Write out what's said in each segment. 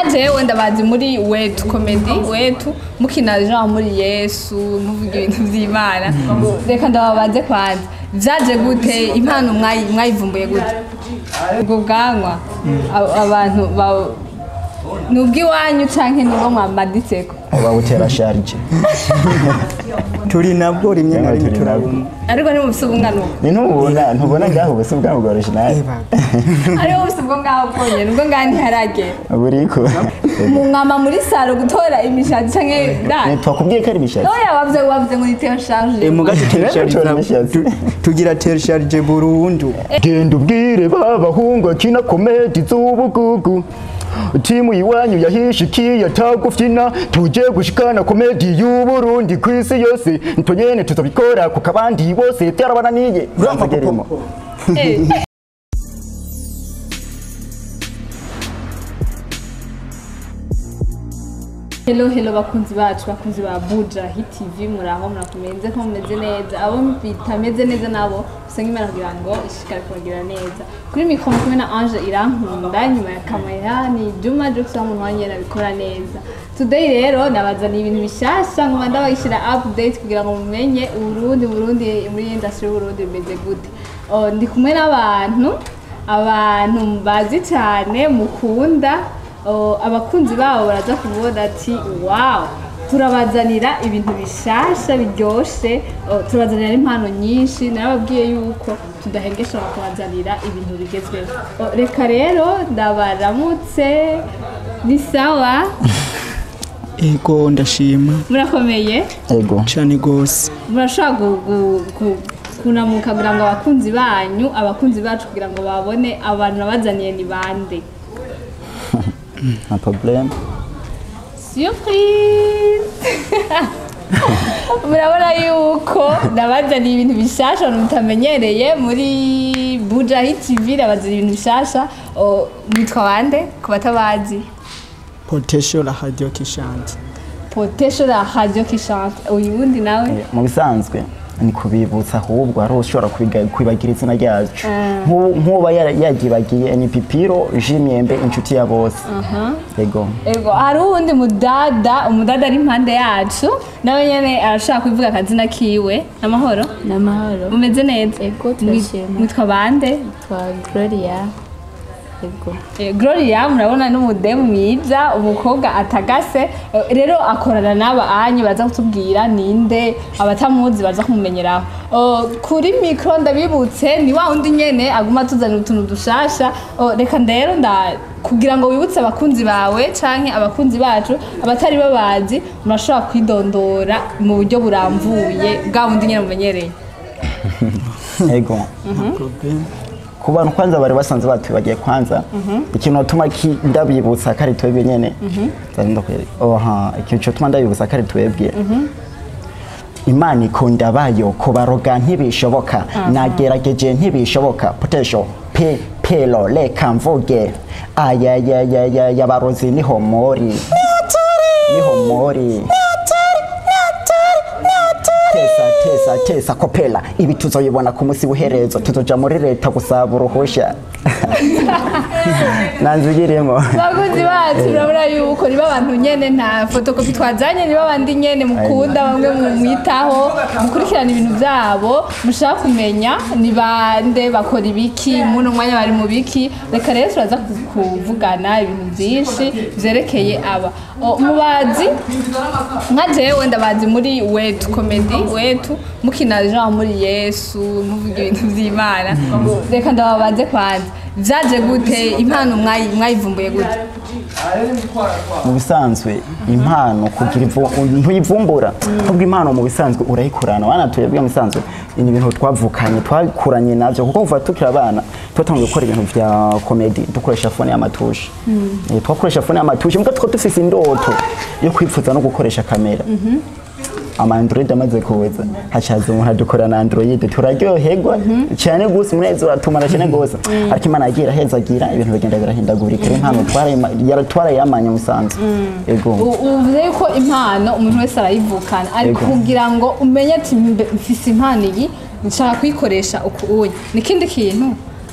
nka jewe ndabazi muri wetu komedi wetu mukina genre muri yesu muvuga ibintu vy'imana reka ndababaze kwanza vyaje gute impano mwayi- mwayivumbuye gute ubwo bwanwa ab- abantu ba- ni ubw'iwanyu canke nibo mwamaditseko bawutera sharije turi nabwo rimwe na Yaba rimwe turi nabwo. turabumva ariko ntibufise ubunganuko ni ntubona ntubona ngaho ubusa bwa bwa original ariho bufise ubwo ngaho bwonyene ubwo ngaho ntiharagera buriko mu mwama muri saro gutora imishatsi canke da twakubwiye ko ari bishatsi oya wavye wavye muri teo charge mugace Tura imishatsi. tugira terisharije burundu genda ubwire b'abahungu akina komedi z'ubugugu timu iwanyu yahishikiye atagufyina tuje gushikana komedi y'uburundi ku isi yose ntonyene tuzobikora kuko abandi bose byarabananiye Nzageremo. Eh. Hello hello bakunzi bacu bakunzi ba Buja Hit TV muraho murakomeze ko mumeze neza abo bitameze neza nabo usanga imana kugira ngo ishikare kubagira neza kuri mikro kumwe na Ange irankunda nyuma ya kamera ni Juma Jux umuntu wanye nabikora neza today rero nabazaniye ibintu bishasha ngo ndabashira update kugira ngo mumenye Uburundi Burundi muri industry y'Uburundi bimeze gute Oh, ndi kumwe n'abantu abantu bazi cyane mukunda oh, abakunzi babo baraza kubona ati wow turabazanira ibintu bishasha biryoshe oh, turabazanira n'impano nyinshi narababwiye yuko tudahengesha bakabazanira ibintu bigezweho Oh, reka rero ndabaramutse ni sawa ego ndashima murakomeye ego cyane gose murashobora gu- gu- gu- kunamuka kugira ngo abakunzi banyu abakunzi bacu kugira ngo babone abantu nabazaniye ni bande nta problème surprise murabona yuko nabazaniye ibintu bishasha abantu mutamenyereye muri bujahi tv nabazaniye ibintu bishasha O, mwitwa bande ku batabazi potential la radio kishante potesho la radio kishante uyu wundi nawe mu bisanzwe ni kubibutsa ahubwo hari ushobora kwiga- kwibagira izina ryacu Nk'u- nk'uba yara- yaryibagiye ni pipiro jimyembe inshuti ya bose ego Ego, hari uwundi mudada umudada ari impande yacu nawe nyene arashaka kuvuga akazina kiwe namahoro n'amahoro mumeze neza Ego, turashima. mwitwa bande twa gloria ego Eh, Gloria murabona n'umudemu mwiza umukobwa atagase Eh, rero akorana n'aba anyu baza kutubwira ninde abatamuzi baza kumumenyeraho Oh, kuri mikro ndabibutse ni wa wundi nyene aguma atuzanira utuntu dushasha Oh, reka rero nda kugira ngo wibutse abakunzi bawe canke abakunzi bacu abatari babazi murashobora kwidondora mu buryo buramvuye bwa bundi nyene mumenyereye ego problem ku bantu kwanza bari basanze batubagiye kwanza ikintu natuma ki- ndabibutsa ko ari twebwe nyene Nzari ndakwereka. oha ikintu cyotuma ndabibutsa ko ari twebwe imana ikunda abayo kubaroga ntibishoboka nagerageje ntibishoboka potesho pe pero reka mvuge ayayayaya yabarozi niho muri niho muri tesa tesa tesa kopela ibi tuzoyibona ku munsi w'iherezo tuzoja muri leta gusaba uruhusha nanzigiremo abakunzi bacu urabona yuko niba abantu nyene nta fotokopi twazanye niba abandi nyene mukunda bamwe mumwitaho mukurikirana ibintu vyabo mushaka kumenya ni bande bakora ibiki muno mwanya bari mu biki reka rero turaza ku- kuvugana ibintu vyinshi vyerekeye aba O, mubazi nka jewe ndabazi muri wetu komedi wetu mukina genre muri yesu muvuga ibintu vy'imana reka ndababaze kwanza vyaje gute impano mwayi- mwayivumbuye gute mu bisanzwe impano kugira ivu- ntuyivumbura ahubwo impano mu bisanzwe urayikurana wana tuyebwe mu bisanzwe ni ibintu twavukanye twakuranye navyo kuko kuva tukiri abana twatangiye gukora ibintu vya komedi dukoresha fone y'amatushe Eh, twakoresha fone y'amatushe mbwa two dufise indoto yo kwipfuza no gukoresha kamera ama android amaze kuza hacaza umuntu adukora na android turaryoherwa cyane gose umunezero uratumara cyane gose ariko imana yagiye irahezagira ibintu bigenda birahindagurika rero impano twarayima- yara- twarayamanye musanze ego U- uvuze yuko impano umuntu wese arayivukana ariko Yego. kugira ngo umenye ati "Mbe- mfise impano iyi nshaka kuyikoresha uku uyu ni ikindi kintu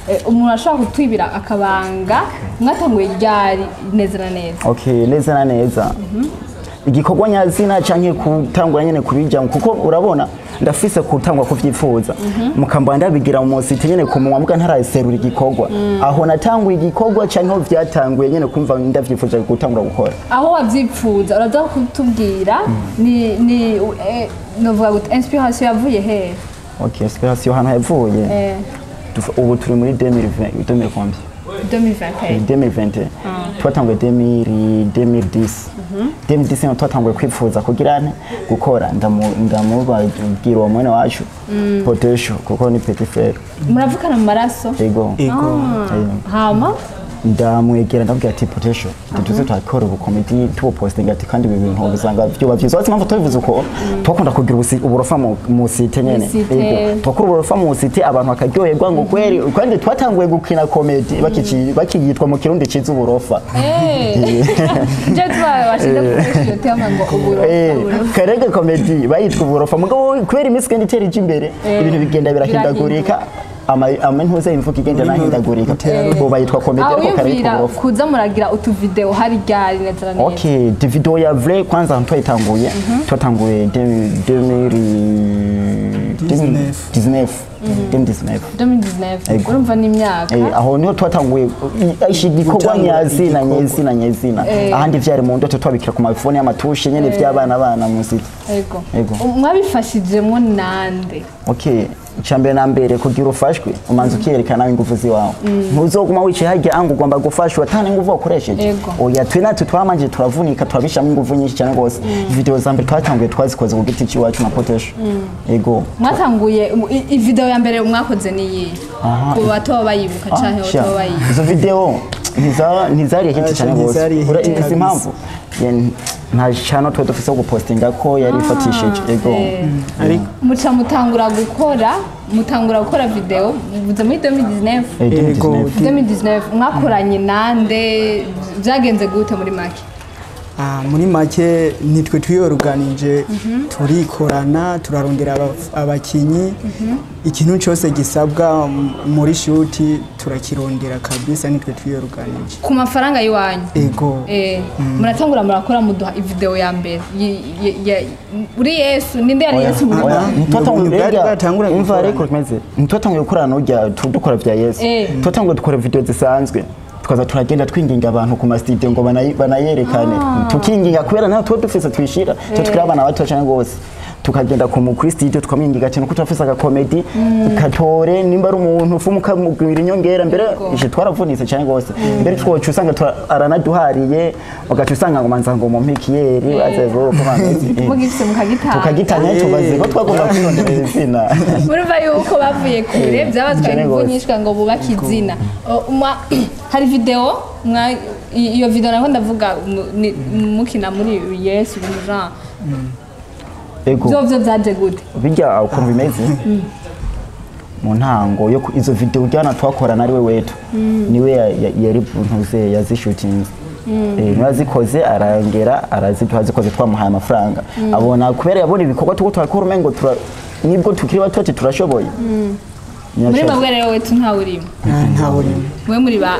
eh, umuntu ashobora kutwibira akabanga mwatanguye ryari neza na neza okay neza na neza igikorwa nyazina canke kutangura nyene kubijamo kuko urabona ndafise kutangwa kuvyifuza mukambwa ndabigira mu musiti nyene ku munwa mbwa ntaraserura igikorwa aho natanguye igikorwa canke aho vyatanguye nyene kumva ndavyifuje gutangura gukora aho wabyipfuza uraza kutubwira ni ni eh, novuga gute inspiration yavuye hehe okay inspiration hano yavuye eh, Tufa- ubu turi muri 2020 2020 2021 2020 twatanguye 2000 2010 2010 niho twatanguye kwifuza kugira nte gukora ndamu- ndamubabwira uwo mwene wacu potesho kuko ni petit frere muravukana mu maraso ego ego Eh, hama ndamwegera ndabwira ati potesho tuze twakora ubukomedi tubupostinga ati kandi ibi bintu ubusanga vyoba vyiza watsi impamvu tubivuze uko twakunda kugira ubusi- uburofa mu- mu site nyene Mu site. Ego. twakora uburofa mu site abantu bakaryoherwa ngo kweri kandi twatanguye gukina komedi bakici- bakiyitwa mu kirundi ciza uburofa je tubaye washize kukoresha tema ngo uburo Eh, uburo. karege komedi bayitwa uburofa mugabo kubera iminsi igenda itera ija imbere Eh, ibintu bigenda birahindagurika ama- amantuze imvugo igenda nahindagurika ubu bayitwa komedi aho ariko karayitwa wiyumvira uburofa kuza muragira utuvideo hari ryari neza na neza ok de video ya vrai kwanza ahantu twayitanguye twatanguye 2019 2019 Ego. urumva n'imyaka Eh, aho niho twatanguye i- ishi igikorwa Gutangura nyazina igikorwa. nyezina nyezina Eh. ahandi vyari mu ndoto twabikira ku mafone y'amatushe nyene vy'abana bana mu site ego Ego. mwabifashijemo nande ok icyambere na mbere kugira ufashwe umanza ukiyerekana ingufu ziwawe ntuzoguma wicaye harya anga ugomba gufashwa atana ingufu wakoresheje Ego. oya twe natwe twamanje turavunika turabishamo ingufu nyinshi cyane rwose video za mbere twatanguye twazikoze ku giti cy'iwacu na potesho ego mwatanguye i- i video ya mbere mwakoze niyi Aha. ku batoba bayibuka canke sha, batoba bayibuka izo video ntiza- ntizariye hiti cyane rwose Ntizariye hit Ura- izi kabisa. impamvu Ya, nta channel twe dufise yo gupostinga ko yari ifatishije ego ariko muca mutangura gukora mutangura gukora video muvuze muri 2019 Eh, 2019. Ego. 2019 mwakoranye nande byagenze gute muri make Ah, muri make nitwe twiyoruganije turikorana turarondera aba- abakinyi ikintu cyose gisabwa m- muri shuti turakirondera kabisa nitwe twiyoruganije ku mafaranga y'iwanyu ego Eh, muratangura murakora muduha ivideo ya mbere Yi- yi- ya- uri yesu ninde yari yesu muri Oya, make ntitwatanguye Bwari mbega bwatangura imva gukorana. ariko kimeze ntitwatanguye gukorana n'urya tu- dukora vya yesu Eh. twatanguye dukora video zisanzwe tukaza turagenda twinginga abantu ku masitidiyo ngo banayi- banayerekane tukinginga kubera naho tuba dufise twishira twe tukiri abana bato cyane rwose tukagenda ku mu kuri studio tukamwinginga ati nuko turafise agakomedi katore nimba ari umuntu ufu mukamubwira inyongera mbere ije twaravunitse cyane rwose mbere twoca usanga tura- aranaduhariye ugaca usanga ngo manza ngo mu mpikiyeri bazego ko bameze eh. mugifise mukagitanga tukagitanya Eh. tubaze ko twagomba kwirondera izina murumva yuko bavuye kure Eh, byabatwaye cyane ingufu gose. nyinshi kugira ngo bubake izina O, mwa- hari video mwa- i- iyo video naho ndavuga mu- ni- mukina muri yesu ibintu genre ego byo byo byaje gute bijya ukuntu bimeze mu ntango yo ku- izo video ujyana twakorana ari we wetu niwe ya- ya- yari ntuze yazishutinze Eh, niwe yazikoze arangera araziduha zikoze twamuhaye amafaranga abona kubera yabona ibikorwa tuko turakora umengo tura nibwo tukiri bato ati turashoboye muri Nyashoboye. mwebwe rero wetu ntawe urimo nta burimo mwe muri ba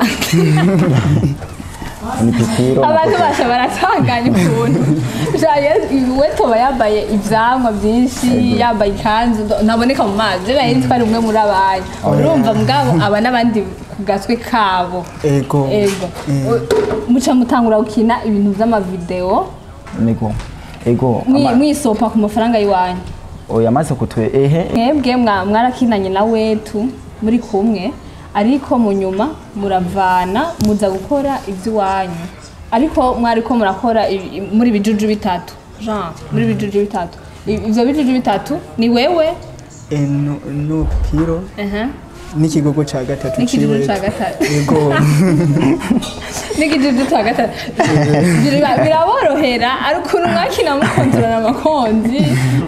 ni pipiro abantu basha baratanganya ukuntu Ja, Yesu- we toba yambaye ivyamwa byinshi yambaye ikanzu ndo- ntaboneka mu mazi rero yari twari umwe muri abanyu urumva mugabo aba n'abandi ku gatwe kabo ego ego U- muca mutangura gukina ibintu vy'amavideo nego ego mwi- ama- mwisopa ku mafaranga y'iwanyu oya amaze kutwe ehe mwebwe mwa- mwarakinanye na wetu muri kumwe ariko mu nyuma muravana muza gukora iby'iwanyu ariko mwariko murakora ibi- i- muri bijuju bitatu jean muri bijuju bitatu I- ivyo bijuju bitatu ni wewe eno no piro aha, n'ikigogo cya gatatu n'ikijuju ciwe ca gatatu ego n'ikijuju ca gatatu Bira- biraborohera ari ukuntu mwakina mukontorana amakonzi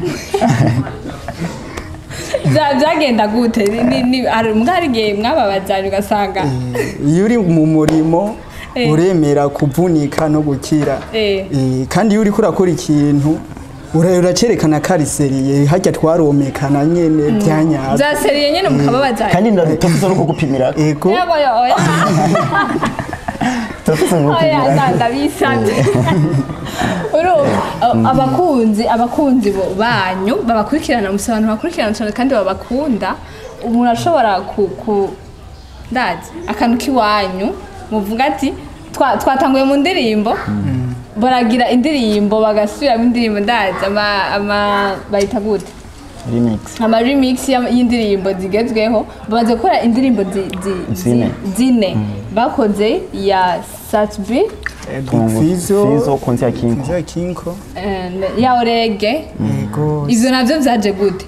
Vya- vyagenda gute Ni- ni- ni- hari mbwa hari igihe mwababazanye ugasanga iyo uri mu murimo Eh. uremera kuvunika no gukira Eh. Eh, kandi iyo uriko urakora ikintu ura- uracerekana ko ari seriye hajya twaromekana nyene byanyabyo za seriye nyene mukababaza kandi ndatuze no kugupimira ego yego yo oya tuze no oya kugupimira ndanda bisabye urumva abakunzi abakunzi bo- banyu babakurikirana musa abantu bakurikirana cyane kandi babakunda umuntu ashobora ku ku ndazi akantu k'iwanyu muvuga ati "Twa- twatanguye mu ndirimbo baragira indirimbo bagasubiramo indirimbo ndazi ama ama bayita gute remix ama remix ya- y'indirimbo zigezweho bamaze gukora indirimbo zi- zi- zi- Zine. zine bakoze ya satbi fizo fizo konzi ya kinko fizo kinko ya orege ego ivyo navyo vyaje gute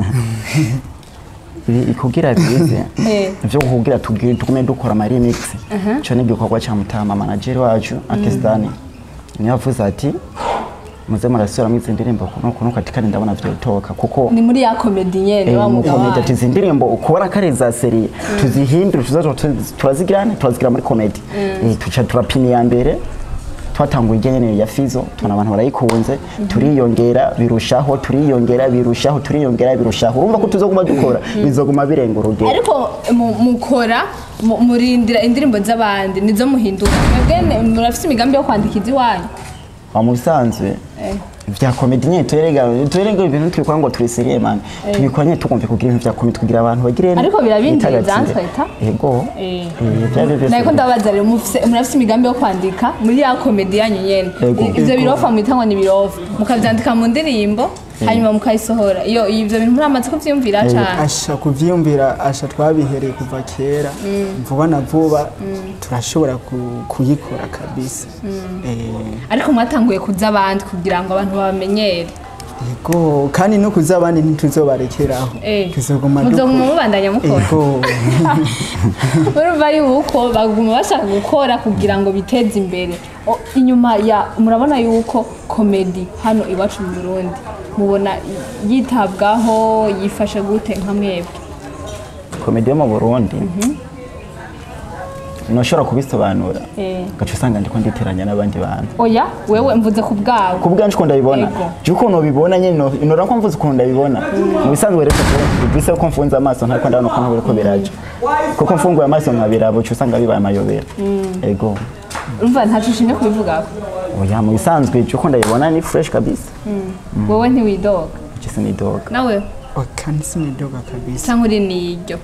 Ibi- kugira bize Eh. ivyo kugira tugire tugume dukora ama remix cyo ni igikorwa cya mutama manager wacu Akestani niyo yavuze ati muze murasubiramo izi ndirimbo kuno kuno katikani ndabona vyotoka kuko ni muri ya komedi nyene wa mugabo komedi wanyu. ati izi ndirimbo ukora kare za seri tuzihindure tuzaza turazigirane turazigira muri komedi Eh, tuca turapima iya mbere twatanguye ijya nyene ya fizo tubona abantu barayikunze turiyongera birushaho turiyongera birushaho turiyongera birushaho urumva ko tuzoguma dukora bizoguma birenga urugero ariko mu- mukora mu- murindira indirimbo z'abandi nizo muhindura mwebwe ne- murafise imigambi yo kwandika iziwanyu wa mu bisanzwe Eh. vya komedi nyene turerega turerega ibintu tubikora ngo turi seriye man tubikora nyene tugomvye kugira ibintu vya komedi kugira abantu bagire Ariko birabinjiriza, bitagatsinde. nsweta? yego Eh. Eh, vyari vyose nariko ndabaza rero mufise- murafise imigambi yo kwandika muri ya komedi yanyu nyene Ego. I- ivyo Ego. birofa mwita ngo ni birofa mukavyandika mu ndirimbo hanyuma mukayisohora iyo ivyo bintu muramaze kuvyiyumvira cane asha kuvyiyumvira asha twabihereye kuva kera vuba na vuba turashobora ku- kuyikora kabisa Eh, ariko mwatanguye kuza abandi kugira ngo abantu babamenyere ego kandi no kuza abandi ntituzobarekeraho Eh. tuzoguma muzoguma dukora. mubandanya mukora ego urumva yuko baguma bashaka gukora kugira ngo biteze imbere O, inyuma ya murabona yuko komedi hano iwacu mu burundi mubona i- yitabwaho yifashe gute nka mwebwe komedi yo mu burundi ntushobora kubisobanura Eh. ugaca usanga ndiko nditeranya n'abandi bantu oya wewe mvuze ku bwawe ku bwanjye uko ndabibona Yego. jya ukuntu ubibona nyine no- nora ko mvuze ukuntu ndabibona mu bisanzwe rero bise ko mfunze amaso ntariko ndabona ukuntu biriko biraja kuko mfunguye amaso nkabiraba uca usanga bibaye amayobera ego urumva ntaco ushimye kubivugako oya mu bisanzwe jya uko ndabibona ni fresh kabisa wowe ntiwidoga iki sinidoga nawe Oh, kandi sinidoga kabisa cyangwa uri niryo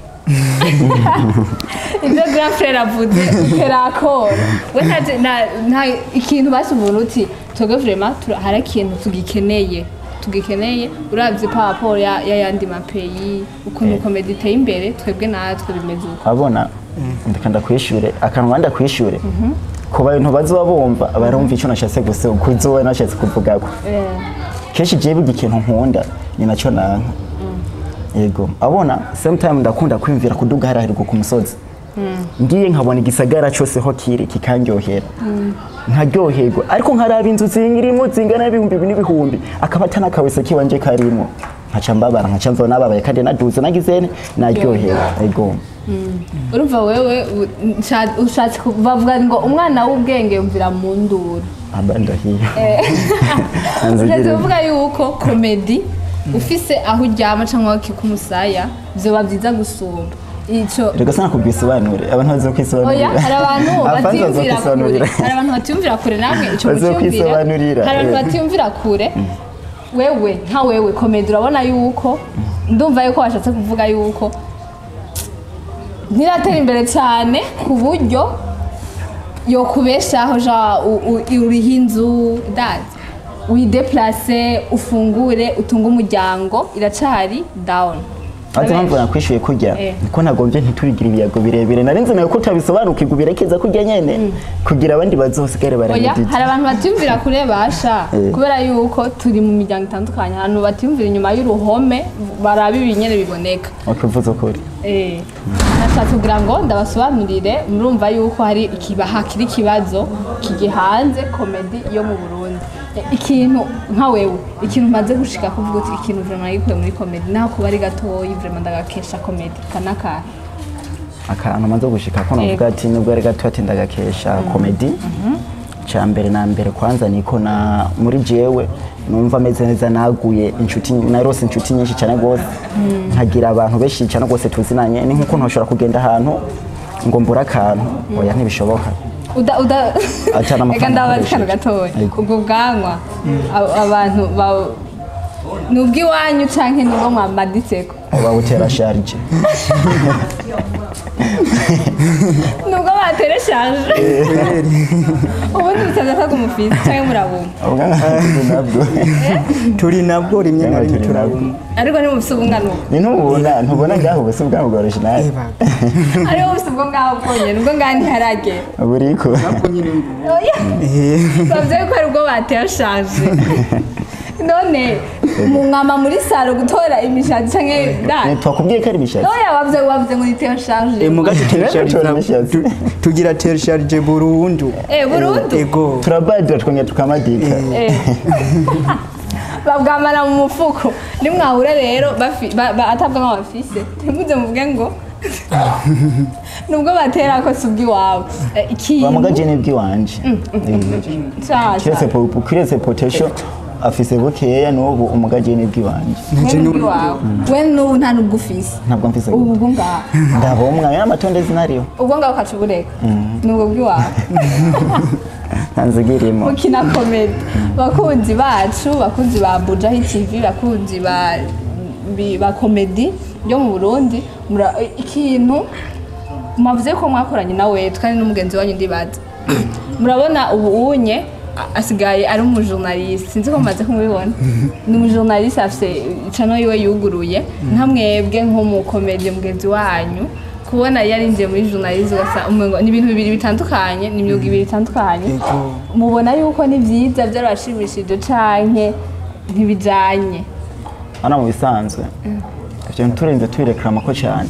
ibyo grand frere avuze uterakora we nta- nta- nta ikintu basubura uti twebwe vrema tura- hari ikintu tugikeneye tugikeneye uravye paporo ya ya yandi mapeyi ukuntu komedi iteye imbere twebwe natwe bimeze uko abona ndeka ndakwishure akantu wanda kwishure ku bantu bazoba bumva barumva icyo nashatse gusa kuzoba nashatse kuvugako Eh, kenshi jewe burya ikintu nkunda ni nacyo nanka yego abona same time ndakunda kwiyumvira kuduga hariya hejuru ku musozi ngiye nkabona igisagara cyose ho kiri kikanryohera nkaryoherwa ariko nkaraba inzu zingirimo zingana n'ibihumbi ibi n'ibihumbi akaba atanakawese kiwanje karimo nkaca mbabara nkaca mva nababaye kandi naduze nagize ne naryohewe yego urumva wewe u- nsha- ushatse ku- bavuga ngo umwana w'ubwenge yumvira mu nduru aba ndahiye ushatse Nzigire. kuvuga yuko komedi ufise aho uryama cyangwa kikumusaya vyoba vyiza gusumba ico reka sana kubwisobanure abantu bazo kwisobanurira oya hari abantu Abafanzi batiyumvira kure bazokwisobanurira. hari abantu batiyumvira kure namwe ico Bazokwisobanurira, mucyumvira hari abantu eh. batiyumvira kure wewe nka wewe komedi urabona yuko ndumva yuko washatse kuvuga yuko ntiratera imbere cyane ku buryo yokubeshaho ja u- u- uriho inzu dazi wideplase ufungure utunge umuryango iracari down ati mpamvu nakwishyuye kurya Eh. niko nagombye ntiturigira ibiyago birebire nari nzi nawe ko utabisobanukirwa ubirekeza kurya nyene kugira abandi bazosigare oya baramedita hari abantu batiyumvira kure basha Eh. kubera yuko turi mu miryango itandukanye ahantu batiyumvira inyuma y'uruhome baraba ibinyene biboneka ukivuze ukuri Eh, nashatse kugira ngo ndabasobanurire murumva yuko hari ikiba hakiri ikibazo kigi hanze komedi yo mu Burundi Eh, ikintu nka wewe ikintu umaze gushika kuvuga uti ikintu vraiment nagikuye muri komedi naho kuba ari gatoyi vraiment ndagakesha komedi kanaka akantu maze gushika ko navuga ati nubwo ari gato ati ndagakesha komedi cya mbere na mbere kwanza niko na muri jewe numva ameze neza naguye inshuti narose inshuti nyinshi cyane rwose nkagira abantu benshi cyane rwose tuzinanye ni nk'uko ntoshobora kugenda ahantu ngo mbure akantu oya ntibishoboka uda uda Acana amafaranga reka ndabaza akoresheje. akantu gatoya Yego. ubwo bwanwa abo- abantu ba- ni ubw'iwanyu canke ni ubwo mwamaditseko bawutera sharije ni ubwo batereshaje ubundi bisaza ko umufisi canke murabumva nabwo turi nabwo rimwe na Yaba rimwe turi turabumva ariko ntimufise ubungano ni ntubona ntubona ngaho ubusa bwaho bwa original Eba, ariho bufise ubwo ngaho bwonyene ubwo ngaho ntiharagera buriko oya eh, bavye ko ari ubwo batereshaje none mwama muri saro gutora imishatsi canke da twakubwiye ko ari bishatsi oya wavye wavye ngo nitereshaje eh, muga tuteresharije Tura na- imishatsi. tu- tugira teresharije burundu Eh, burundu ego turabadira twongera tukamadika Eh. babwamara mu mufuko nimwahura rero bafi- ba- ba- atabwa nk'abafise ntimuze muvuge ngo nubwo batera ko si ubw'iwabo Eh, ikintu bamugaje n'ibwiwanje nshasha kiretse po- kiretse potential afise bukeya n'ubu umugaje n'ibwiwanje nanje we nu- ubw'iwawe we n'ubu nta n'ubwo ufise ntabwo mfise ubu bwo ngaho ndabomwa n'amatonde zinariho ubwo ngaho ukaca ubureka nubwo bw'iwawe ntanzigirimo mukina komedi bakunzi bacu bakunzi ba bujahi tv bakunzi ba bi- ba komedi yo mu burundi mura- ikintu mwavuze ko mwakoranye nawe kandi n'umugenzi wanyu ndibaza murabona ubu unye a- asigaye ari umujournaliste sinzi ko mumaze kumubibona ni umujournaliste afise icano yiwe yuguruye nka mwebwe nk'umukomedi mugenzi wanyu kubona yarinjiye muri journaliste ugasa umengo ni ibintu bibiri bitandukanye ni imyuga ibiri itandukanye ego mubona yuko ni byiza byarabashimishije canke ntibijanye hano mu bisanzwe ivyo turenze tubirekarama ko cyane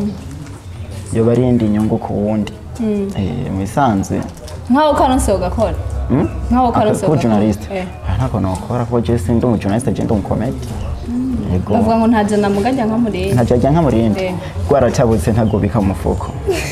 yoba ari indi nyungu ku wundi Eh, mu bisanzwe nk'aho karonse ugakora Hmm? nk'aho karonse kuba journaliste Eh. Ah, ntabwo nokora kuko je sindi umujournaliste je ndi umukomedi yego bavuga ngo ntaje namugajya nka murenge ntajya nka murindi Eh. rwaratabutse ntagobika mu mufuko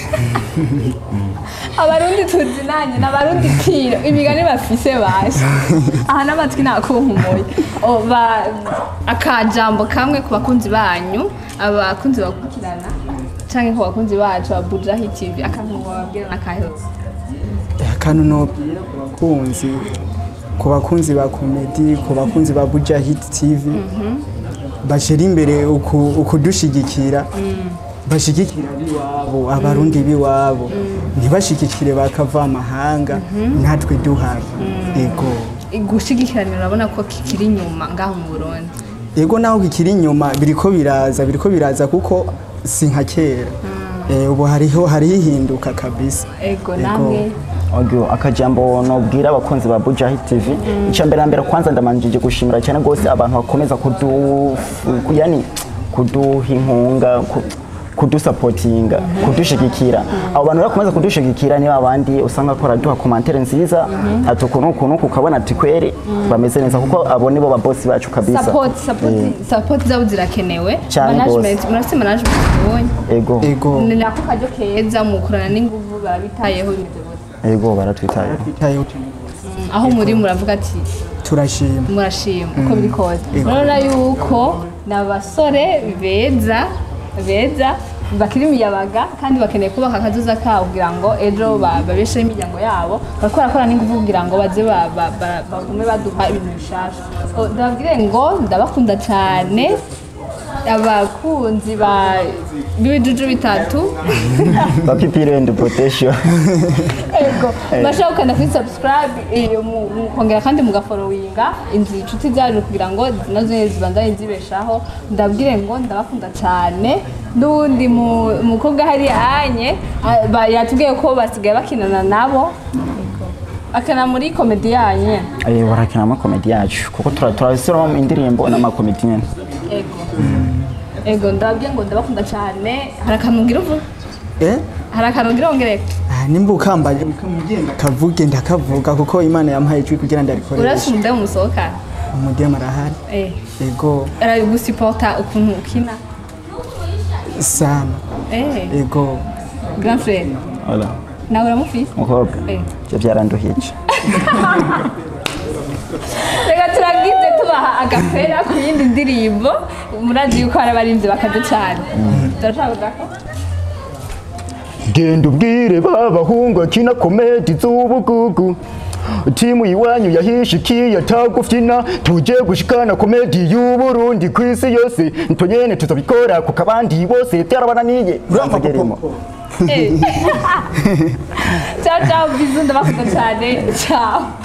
abarundi tuzinanye n'abarundi kiro imigani bafise basha aha n'amatwi nakunkumuye O, ba- akajambo kamwe ku bakunzi banyu abakunzi bakurikirana canke ku bakunzi bacu ba bujahi tv akantu bababwira n'akahetse akantu nobwira ku bakunzi ku bakunzi ba komedi ku bakunzi ba buja hit tv bashira imbere uku- ukudushigikira bashigikira abiwabo abarundi biwabo ntibashigikire bakava amahanga natwe duhari ego gushigikiranira urabona ko kikiri inyuma ngaho mu burundi ego naho kikiri inyuma biriko biraza biriko biraza kuko si nka kera Eh, ubu hariho hariho ihinduka kabisa ego Ego. namwe Ogyo akajambo nobwira abakunzi ba Bujahi TV icya mbere na mbere kwanza ndamanjije gushimira cyane rwose abantu bakomeza kudu ku- yani kuduha inkunga ku- kudusapotinga kudushigikira abo bantu bakomeza kudushigikira niba abandi usanga ko duha komantere nziza ati ukuntu ukuntu ukabona ati kweri bameze neza kuko abo nibo babosi bacu kabisa support support support zabo zirakenewe Cyane management murafite management mubonye ego ego ni nako kajyo keza mukorana n'inguvu babitayeho ibyo bose yego baratwitaye Twitayeho aho muri muravuga ati turashima murashima uko biri kose Ego. murabona yuko ni abasore beza beza bakiri imiyabaga kandi bakeneye kubaka akazuza kabo kugira ngo ejo ba- babesheho imiryango yabo bariko barakora n'ingufu kugira ngo baze ba- ba- ba- bagume baduha ibintu bishasha O, ndababwire ngo ndabakunda cyane abakunzi ba b'ibijuju bitatu bapipire and protection Ego, bashaka gukanda kuri subscribe iyo mu- mukongera kandi mugaforowinga inzu inshuti zacu kugira ngo nazo nyene zibandanye zibeshaho ndabwire ngo ndabakunda cyane n'uwundi mu- mukobwa hari anye a- ba- yatubwiye ko basigaye bakinana nabo akana muri komedi yanyu eh barakina amakomedi yacu kuko turasiramo indirimbo n'amakomedi nyene ego ego ndababwiye ngo ndabakunda cyane hari akantu ngira uvuga eh hari akantu ngira wongereko Ah, nimba ukambaye ukamugenda kavuge ndakavuga kuko imana yampaye ijwi kugira urasi ndarikoreshe umudemu musohokana umudema arahari eh ego aragusipota ukuntu ukina sana eh ego grand frère Voilà. nawe uramufise umukobwa Eh. ibyo byaranduhije reka turagize tubaha agapera ku yindi ndirimbo murazi yuko hari abarinzi bakaze cyane turashaka kudaka genda ubwire babahungu akina komedi z'ubugugu timu iwanyu yahishikiye atagufyina tuje gushikana komedi y'uburundi ku isi yose ntonyene tuzobikora kuko abandi bose byarabananiye uramvagerimo ciao ciao bizu ndabakunda cyane ciao